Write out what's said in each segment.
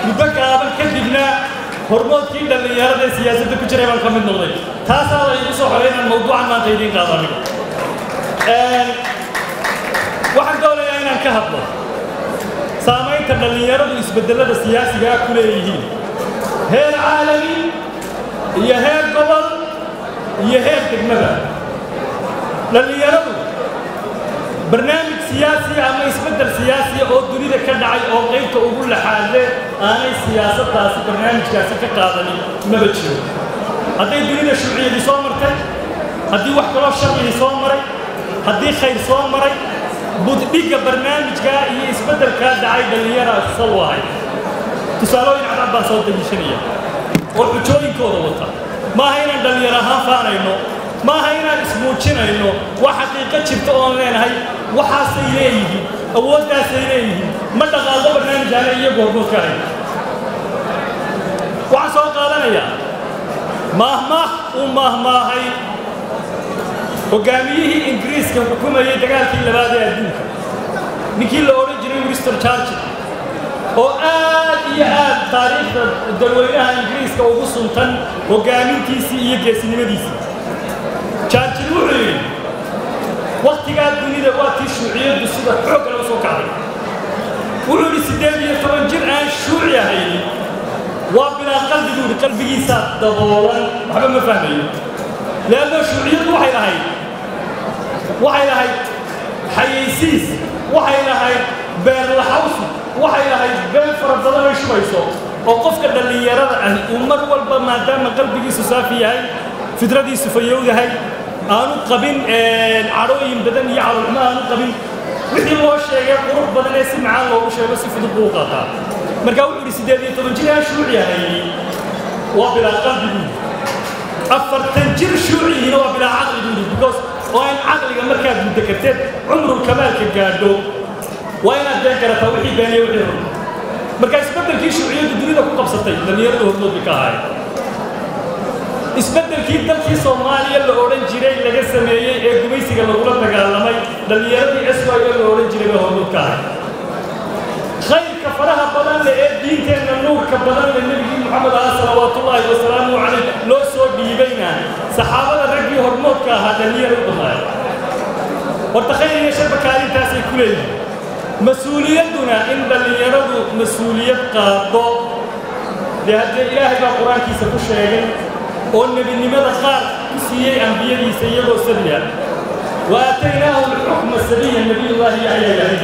muddo gaaban kadibna hormoodkii dhallinyarada ee siyaasadda ku jiray baan ka mid noqday taasaa la igu soo xoray inaan mawduucan maanta idiin qaado aniga waxaan doonayaa inaan ka hadlo saamaynta dhallinyaradu isbeddelada siyaasiga ah ku leeyihiin heer caalami iyo heer gobol iyo heer degmada dhallinyaradu barnaamij siyaasi ama isbeddel siyaasiya oo dunida ka dhacay oo qaybta ugu laxaadle aanay siyaasaddaasi barnaamijkaasi ka qaadanin maba jiro hadday dunida shuuciyadii soo martay haddii wax kaloo sharcigii soo maray haddii khayr soo maray buddhigga barnaamijkaa iyo isbeddelkaa dhacay dhallinyara sal wahay tusaalooyin cadcad baan soo daliishanaya oo xujooyinkooda wata maaha inaan dhallinyar ahaan faanayno maaha inaan ismuujinayno wax xaqiiqo jirta oon leenahay waxaasay leeyihiin awooddaasay leeyihiin ma dhaqaaqo barnaamijkaana iyagu hormoodka ahay waxaan soo qaadanayaa maahmaah uu maahmaahay hoggaamiyihii ingiriiska xukumayay dagaalkii labaad ee adduunka ninkii la odhan jiray winston churchill oo aad iyo aad taariikhda dalweynaha ingiriiska ugu suntan hoggaamintiisii iyo geesinimadiisii churchill wuxuu yidhi wakhtigaa dunida waa tii shuuciyaddu sida xoog kale u soo kacday wuxuu yidhi siddeed iyo toban jir aan shuuci ahaynin waa bilaa qalbi buu yidhi qalbigiisaa daboolan waxba ma fahmayo leanno shuuciyaddu waxay lahayd waxay lahayd xayaysiis waxay lahayd beerlaxawsi waxay lahayd been fara badan ay shubayso oo qofka dhallinyarada ahi uu mar walba maadaama qalbigiisu saafi yahay fidradiisu fayow yahay aanu qabin cadhooyin badan iyo calolxumo aanu qabin wixii loo sheegay qurux badan ee si macaan loogu sheego si fudud buu u qaataa markaa wuxuu yidhi siddeed iyo toban jir aan shuuci ahayni waa bilaa qalbi buu afartan jir shuucihiina waa bilaa caqli buu yidhi because oo in caqliga markaad muddo karteed cumrul kamaalka gaadho waa inaad been garataa wixii beeniya wixii run marka isbeddelkii shuuciyaddu dunida ku qabsatay dhallinyarada hormoodka ka ahay isbeddelkii dalkii soomaaliya la odhan jiray laga sameeyey ee gumaysiga lagula dagaalamay dhallinyaradii s y la odhan jiray baa hormood ka ahay khayrka faraha badan leh ee diinteenna nuurka badan leh nebigii moxamed ah salawaatullaahi wasalaamu calayh loo soo dhiibayna saxaabada raggii hormoodka ahaa dhallinyaro u badnaay horta khayr iyo sharba kaalintaasay ku leeyihin mas-uuliyadduna in dhallinyaradu mas-uuliyad qaado dee haddee ilaahay baa qur-aankiisa ku sheegay oo nebinimada qaar ku siiyey ambiyadiisa iyagoo sabiya wa aataynaahu lxukma sabiya nebiyullaahi yaxya yahay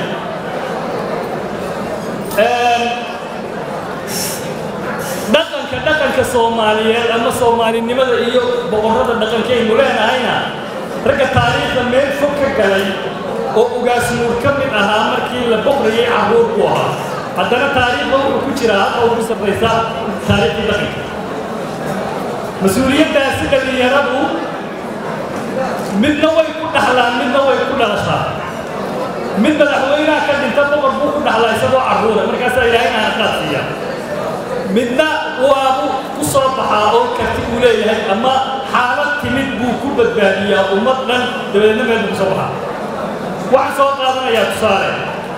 dhaqanka dhaqanka soomaaliyeed ama soomaalinimada iyo boqorrada dhaqankaynu leenahayna ragga taariikhda meel fog ka galay oo ugaasnuur ka mid ahaa markii la boqrayay carruur ku ahaa haddana taariikhda wuxuu ku jiraa halka ugu sarraysa taariikhdii dhaqanka mas-uuliyaddaasi dhallinyaradu midna way ku dhaxlaan midna way ku dhalashaa mid madaxweynaha ka dhinta boqor buu ku dhaxlaa isagoo carruura markaasaa ilaahay aanaqaad siiya midna waabu ku soo baxaa oo karti uu leeyahay ama xaalad timid buu ku badbaadiyaa ummad dhan dabadeedna meel buu ku soo baxaa waxaan soo qaadanayaa tusaale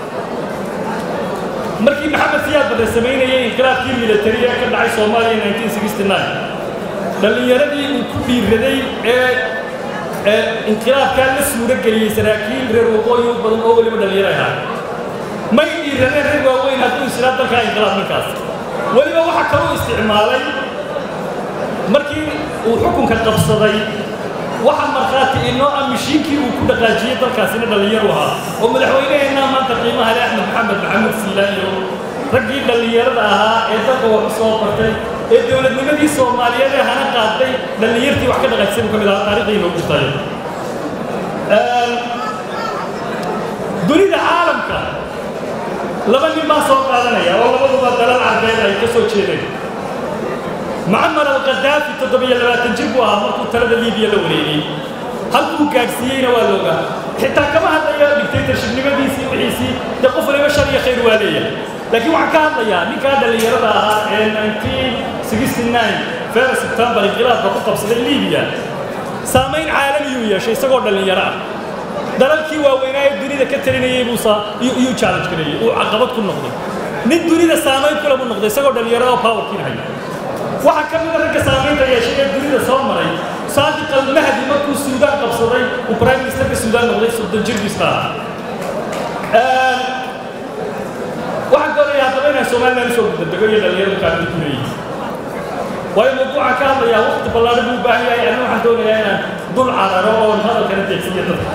markii maxamed siyaad badre samaynayay inqilaabkii militari ee ka dhacay soomaaliya dhallinyaradii uu ku dhiiraday ee ee inqilaabkaa la suuro geliyey saraakiil reer waqooyi u badan oo weliba dhallinyaro ahaa may dhiiraneen reer waaweyn hadduu islaa dalkaa inqilaab ninkaas weliba waxaa kaluu isticmaalay markii uu xukunka qabsaday waxa markhaati inoo ah mishiinkii uu ku dhaqaajiyey dalkaasina dhallinyaru ahaa oo madaxweyneheenna maanta qiimaha leh axmed maxamed maxamed siilaayo raggii dhallinyarada ahaa ee dalka wax u soo bartay ee dowladnimadii soomaaliyeed ee hana qaaday dhallinyartii wax ka dhaqaajisay buu ka mid ahaa taariikhdii inoogu jirtay dunida caalamka laba nin baa soo qaadanaya oo labaduba dalal carbeed ay ka soo jeedeen mucamar alqadaafi toddobiyo labaatan jir buu ahaa markuu talada liibiya la wareegay halkuu gaadhsiiyeyna waa looga xitaa kama hadlaya dictatorshipnimadiisii wixiisii dee qof waliba shar iyo khayr waa leeyahay laakiin waxaan ka hadlayaa ninkaa dhallinyarada ahaa ee 1969 fera sebtembar inqilaabka ku qabsaday liibiya saamayn caalamiyuu yeeshay isagoo dhallinyaro ah dalalkii waaweynaa ee dunida ka talinayay buu iyuu challenge gareeyey uu caqabad ku noqday nin dunida saamayn kule buu noqday isagoo dhallinyarada powerkiin haya waxaa ka mida ragga saamaynta yeeshay ee dunida soo maray saadiq almahdi markuu suudaan qabsaday uu prime ministerka suudaan noqday soddon jirkiisa ahaa waxaan doonaya haddaba inaan somalilan usoo gudadego iyo dhallinyaradu kaamid ku leeyihin waayo mawduucan ka hadlayaa waqti ballaadhan buu u baahan yahay anna waxaan doonayaa inaan dul cararo oon hadalkana deegsiyo dadka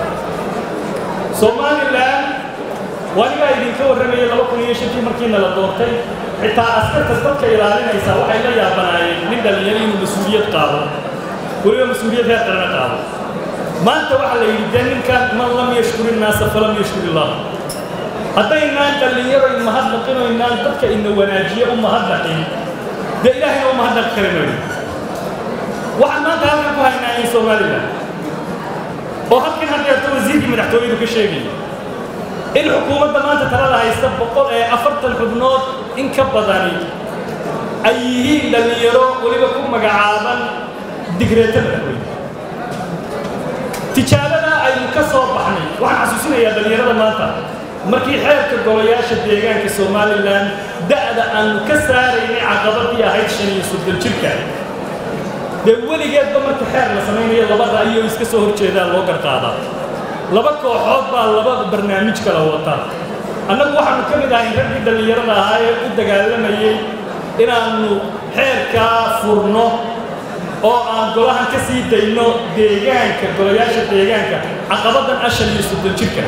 somalilan waanigaa idinka warramayay laba kun iyo shantii markiina la doortay xitaa askarta dadka ilaalinaysa waxay la yaabanaayeen nin dhallinyaro inuu mas-uuliyad qaado weliba mas-uuliyad heer qarana qaado maanta waxaa la yidhi dee ninkan man lam yashkuri innaasa falam yashkuri illah haddaynaan dhallinyaro in mahadnaqin oo inaan dadka ina wanaajiye u mahadnaqin dee ilaahayna u mahadnaqi kari mayno waxaan maanta halkan ku haynaa in somalilan oo halkan haddeerta wasiirkii madaxtooyadu ka sheegaya in xukuumadda maanta talada haysta boqol ee afartan xubnood in ka badani ay yihiin dhallinyaro weliba ku magacaaban digreeta madaxweyne tijaabada aynu ka soo baxnay waxaan xasuusinayaa dhallinyarada maanta markii xeerka golayaasha deegaanka somalilan da'da aanu ka saaraynay caqabadii ahayd shan iyo soddon jirka dee weligeedba marka xeer la samaynayo laba ra'yo iska soo horjeedaa loo garqaadaa laba kooxood baa laba barnaamij kala wata annagu waxaanu ka mid ahay raggii dhallinyarada ahaa ee u dagaalamayey inaannu xeerkaa furno oo aan golahan ka sii dayno deegaanka golayaasha deegaanka caqabadan ashan iyo soddon jirka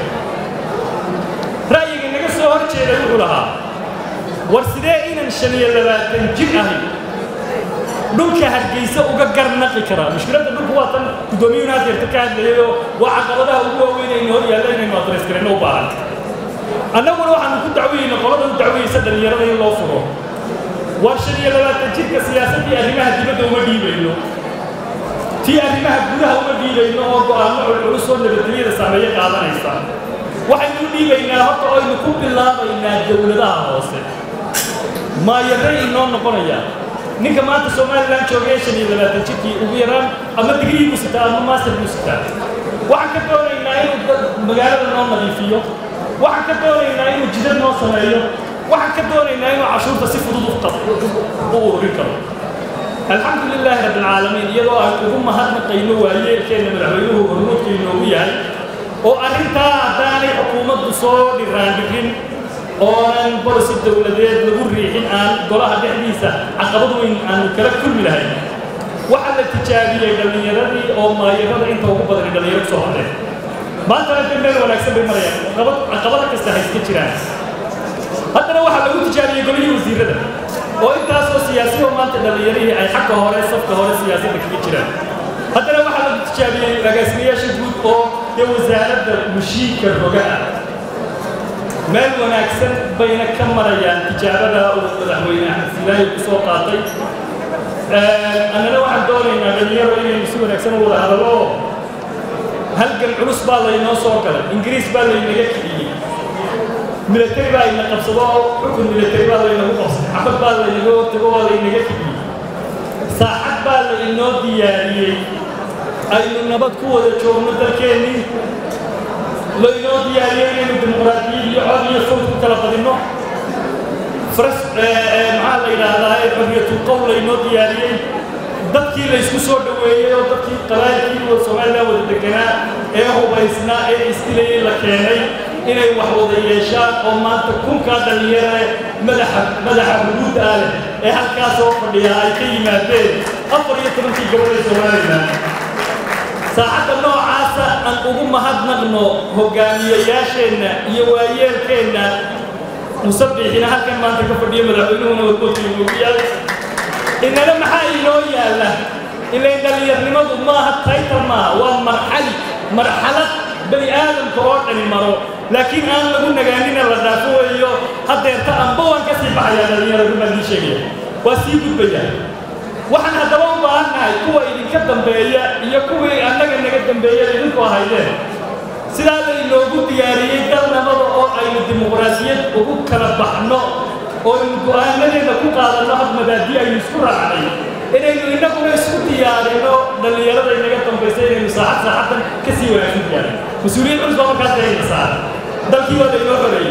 ra'yiga naga soo hor jeeday wuxuu lahaa war sidee inan shan iyo labaatan jir ahay dhulka hargeysa uga garnaqi karaa mushkiladda dhulku waa tan guddoomiyuhuna hadeerta ka hadlayayoo waa caqabadaha ugu waaweyn aynu hor yaalla inaynu adreys garayno u baahan annaguna waxaanu ku dacweyeyna qolada u dacweyeysa dhallinyarada in loo furo war shan iyo labaatan jirka siyaasaddii arrimaha dibadda uma dhiibayno tii arrimaha gudaha uma dhiibayno oo go'aamo culculus oo nabadgelyada saameeye qaadanaysa waxaynu u dhiibaynaa horta aynu ku bilaabaynaa dowladaha hoose maayaray inoo noqonayaa ninka maanta somalilan joogay shan iyo labaatan jirkii ugu yaraan ama digrii buu sitaa ama master buu sitaa waxaan ka doonaynaa inuu magaalada noo nadiifiyo waxaan ka doonaynaa inuu jidad noo sameeyo waxaan ka doonaynaa inuu cashuurta si fudud u ururin karo alxamdu lilaahi rabbi alcaalamiin iyadoo aan ugu mahadnaqayno waayeelkeenna madaxweynuhu hormuudka inoogu yahay oo arrintaa haddaanay xukuumaddu soo dhiraandhirin oonan bolisi dowladeed lagu riixin aan golaha dhexdiisa caqabad weyn aanu kala kulmi lahayn waxaa la tijaabiyey dhallinyaradii oo maayarada inta ugu badani dhallinyaro kusoo hadleen maantana de meel wanaagsan bay marayaan caqabada kasta hayska jiraan haddana waxaa lagu tijaabiyey golihii wasiirada oo intaasoo siyaasiyo maanta dhallinyarihii ay xagga hore safka hore siyaasadda kaga jiraan haddana waxaa lagu tijaabiyey agaasimayaasha guud oo dee wasaaradda mushiidka rogaa meel wanaagsan bayna ka marayaan tijaabada uu madaxweyne axmed silaahi ku soo qaatay annana waxaan doonaynaa dhalinyaro inaynu si wanaagsan u wada hadallo halgan culus baa laynoo soo galay ingiriis baa laynaga kiciyey milatari baa ina qabsado xukun milatari baa laynagu qabsaday xabad baa laynaga tago waa laynaga kiciyey saacad baa laynoo diyaariyey aynu nabad ku wada joogno dalkeennii laynoo diyaariyey inaynu dimuqraadiyad iyo cod iyo sawd ku kala badinno fras maxaa la yidhaahdaa ee xorriyatul qowl laynoo diyaariyey dadkii laysku soo dhoweeyey oo dadkii qabaa'ilkii wada somalilan wada deganaa ee hubaysnaa ee isdilayay la keenay inay wax wada yeeshaan oo maanta kunkaa dhallinyare madaxa madaxa xuduudda ah leh ee halkaas oo fadhiya ay ka yimaadeen afar iyo tobankii gobol ee somalilan saacadda noocaasa aan ugu mahadnaqno hogaamiyayaasheenna iyo waayeelkeenna musabbixina halkan maanta ka fadhiya madaxweynuhuna warkoodkiinuugiyaal inana maxaa inoo yaalla ilayn dhallinyarnimadu maaha taytar maaha waa marxali marxalad bani aadamka oo dhani maro laakiin aan lagu nagaanina la dhaafo weeyo haddeerta amba waan ka sii baxayaa dhallinyaradu baan ii sheegaya waa sii gudbayaa waxaan haddaba u baahannahay kuwa idinka dambeeya iyo kuwii annaga naga dambeeya idinku ahaydeen sidaa laynoogu diyaariyey dal nabada oo aynu dimuqraasiyad ugu kala baxno oo aynu go'aanadeeda ku qaadanno had mabaadi aynu isku raacnay inaynu innaguna isku diyaarinno dhallinyarada inaga dambaysa inaynu saacad saacaddan ka sii wanaagsan diyaarin mas-uuliyad culus baa markaas dayna saara dalkii waa laynoo xoreeyey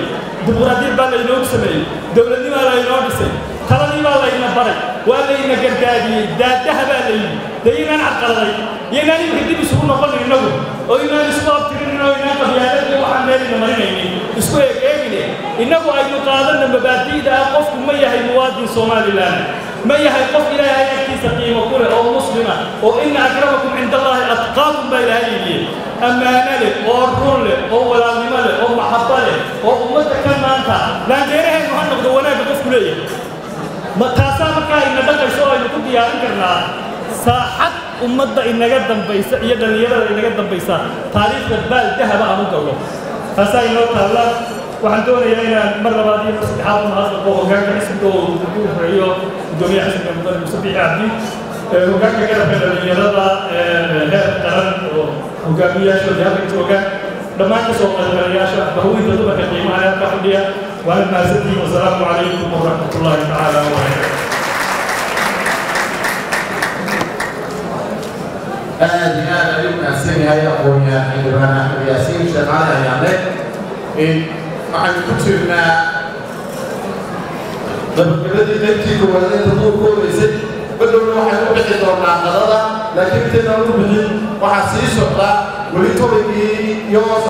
dimuqraadiyad baa laynoogu sameeyey dowladnimaa laynoo dhisay taladii baa layna baray waa layna gargaadiyey daadaha baa layidhi dee inaan cadqaladay iyo inaan iminka dib isugu noqonin innagu oo inaan isku abtirinin oo inaan qabyaaladii waxaan meelayna marinaynin isku eeg eegine innagu aynu qaadanna mabaadi'da ah qofku ma yahay muwaadin somalilan ma yahay qof ilaahay agtiisa qiimo ku leh oo muslima oo ina akramakum cinda allaahi atqaakum baa ilaahay yidhi ammaano leh oo run leh oo walaalnimo leh oo maxabba leh oo ummadda ka maanta laandeeraheennu ha noqdo wanaagga qofku leeyahay ma taasaa markaa ina dhaqayso oo aynu ku diyaarin karnaa saaxad ummadda inaga dambaysa iyo dhallinyarada inaga dambaysa taariikhda baal dahaba aan u gallo taasaa inoo taalla waxaan doonayaa inaan mar labaad iyo mar saddexaad u mahadnaqo hoggaanka xisbiga oo ugu horeeyo gudoomiyaha xisbiga mudane muuse bixi cabdi hoggaanka garabka dhallinyarada heer qaran oo hogaamiyayaashooda halka jooga dhammaan ka soo qaybgalayaasha bahweynta dumarka qiimaha ee halka fadhiya waana mahadsantihiin wasalaamu calaykum waraxmat ullaahi tacaala wabarakatu aad iyo aad ayuu mahadsan yahay aqoonyahan xildhibaan axmed yaasiin sheekhaale ayaane waxaynu ku jirnaa gabagabadii qaybtii koowaad ee taduurka horeysay badhowna waxay u bixi doonaa qadada laakiin intaynan u bixin waxaa sii socda weli tobaygii iyo